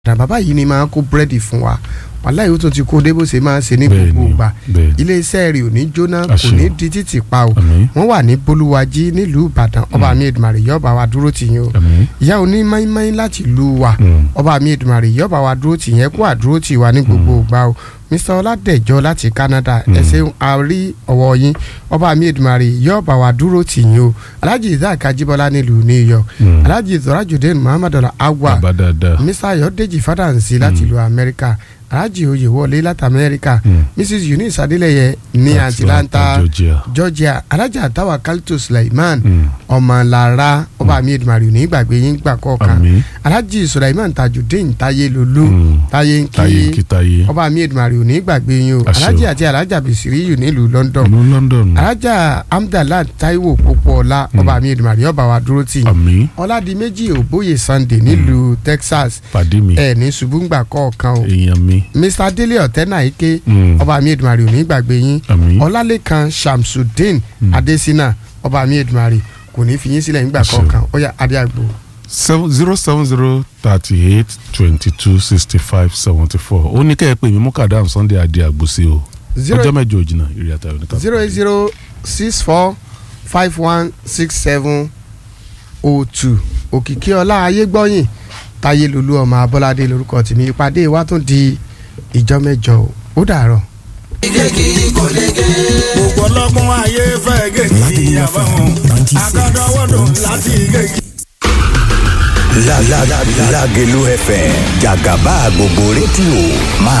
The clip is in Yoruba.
dà bàbá yìí ni máa kó búrẹ́dì fún wa wàhálà yìí ó tún ti kó dé bó ṣe máa ń ṣe ní Bẹ́ẹ̀ni, gbogbo ìgbà bẹ́ẹ̀ni. iléeṣẹ́ rẹ̀ ò ní jóná kò Àṣẹ. ní di títì pa o Àmín. wọ́n wà ní bolúwájí nílùú ìbàdàn ọba mi èdùmàrè yọba wa dúró tì yín o Àmín. ìyá oní máínmáín láti lu wa Mm. ọba mi èdùmàrè yọba wa dúró tì yẹn kó àdúró tì wa ní gbogbo ìgbà o mr ọládẹjọ láti canada ẹ ṣeun a rí ọwọ́ yín ọba mi èdùmàrè yọba wa dúró tì yín o alhaji isaac ajibola nílùú new york Mm. alhaji zorajudeen muhammadu agwa bàbá dáadáa. mr ayọ̀dèjì fàdáǹsì láti ìlú amẹ́ríkà alhaji oyèwọlé láti amẹ́ríkà Mm. mrs eunice adélẹ́yẹ ní atlanta georgia. georgia alhaja tawa kalito suleiman Mm. ọmọlára ọba mi edumari ò ní gbàgbé yín gbà kọ̀ọ̀kan Àmín. alhaji suleiman tajudeen taye lolu Mm. taye táyé nkí kítáyé. ọba mi edumari ò ní gbàgbé yín o Àṣẹ o. alhaji àti alhaja bisiriyu nílùú london ìlú london. alhaja amdala taiwo popoola ọba mi edumari ọba wa dúró tì yín àmín. ọládìméjì òbóyè sunday nílùú texas pàdé mi. ẹ ní ṣubúngbà kọ̀ọ̀kan o èèyàn mi. mr délé ọ̀tẹ́nà ike Mm. ọba mi edumari ò ní gbàgbé yín àmín. ọlálẹ́kan shamsudeen Mm. adesina ọba mi edumari kò ní fi yín sílẹ̀ nígbà Àṣẹ. kọ̀ọ̀kan ó yá adé àgbo. seven zero seven zero thirty eight twenty two sixty five seventy four ó ní kẹ́ ẹ pè mí mú kàdáàm sunday adé àgbòsí o Zero- ọjọ́ mẹ́jọ òjìnà ìrìn àtàwọn oníkà. zero eight zero six four five one six seven o two òkìkí ọlá ayégbọ́yìn táyé lolú ọmọ abọ́ládé lórúkọ tèmi ìpàdé wa tún di ìjọ mẹ́jọ o. ó dàárọ̀. gbogbo ọlọ́gbọ́n ayé fẹ́ gègé àbáwọn akọ́dọ̀wọ́dọ̀ láti gègé. La la la Lagelu FM Jagaba gbogbo rédíò máa